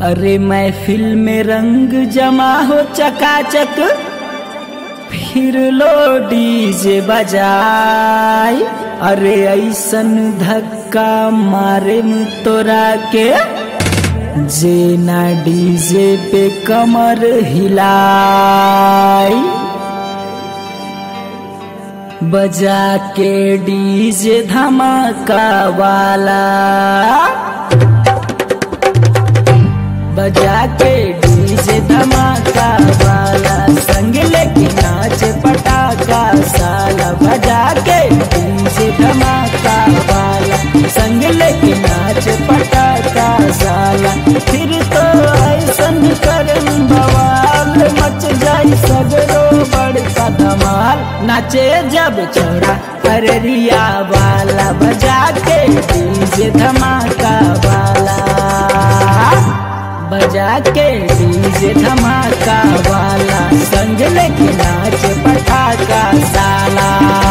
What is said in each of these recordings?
अरे महफिल में रंग जमा हो चकाचक फिर लो डीजे बजाई अरे ऐसन धक्का मारे तोरा के जे ना डीजे पे कमर हिलाई बजा के डीजे धमाका वाला बजा के डीजे धमाका वाला संग लेके नाच पटाखा साला बजा के डीजे धमाका वाला संग लेके नाच पटाखा साला फिर तो ऐसन करम बवाल मच जाई सगरो बड़का धमाल नाचे जब छोड़ा अररिया वाला बजा के डीजे धमाका वाला बजा के डीजे धमाका वाला संग लेके नाच पटाखा साला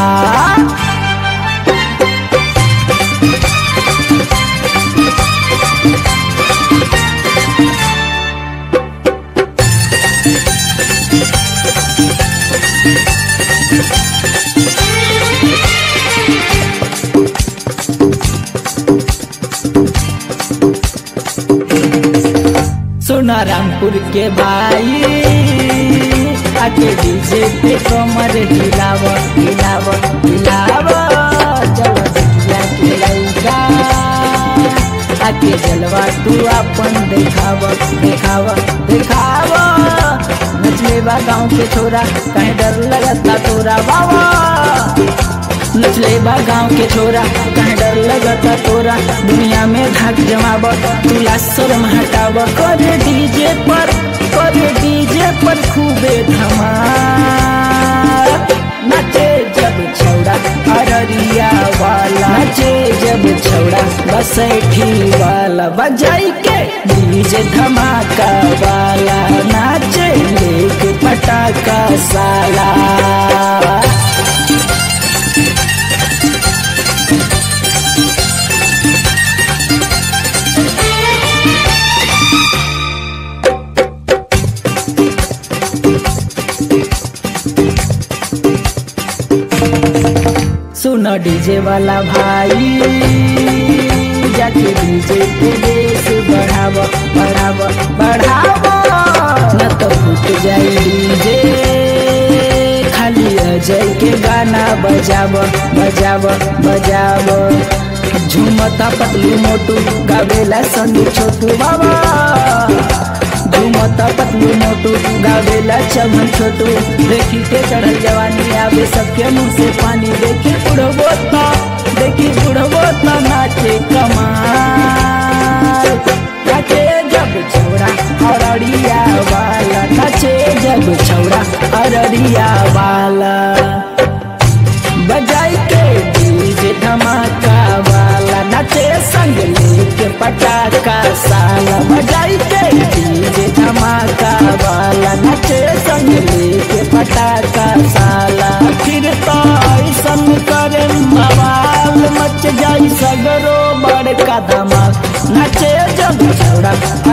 सोना रामपुर के भाई आके डीजे पे कमर हिलाव हिलाव हिलाव चलो बिटिया के लइका आके जलवा तू अपन देखाव देखाव देखाव नचले बा गाँव के छोरा कहीं डर लगता तोरा बाबा नचले बा गाँव के छोरा कहीं डर लगता तोरा दुनिया में धाक जमाब तुला शर्म हटाब कर डीजे पर कर डीजे पर खूबे धमाल नचे जब छौड़ा अररिया वाला नचे जब छौड़ा बसैठी वाला बजाई के डीजे धमाका वाला नाचे लेके पटाखा साला सुनो डीजे वाला भाई जाके डीजे के बेस बढ़ाव बढ़ाव बढ़ाव न तो फूट जाई डीजे खाली अजय के गाना बजाव बजाव बजाव झूमता पतलू मोटू गावेला संग छोटू बाबा झूमता पतलू मोटू गावेला चमन छोटू देखी के चढ़ल जवानी आवे सबके मुंह से पानी देखी बुढ़बो तो देखी बुढ़बो तो नाचे कमाल नाचे जब छोड़ा अरड़िया वाला नाचे जब छोड़ा अरड़िया वाला बजाई के डीजे धमाका वाला नाचे संग लेके पटाखा साला बजाई के डीजे धमाका वाला नाचे संग लेके पटाखा साला फिर तो ऐसन करे बवाल मच जाई सगरो बड़का धमाल नाचे जब छोड़ा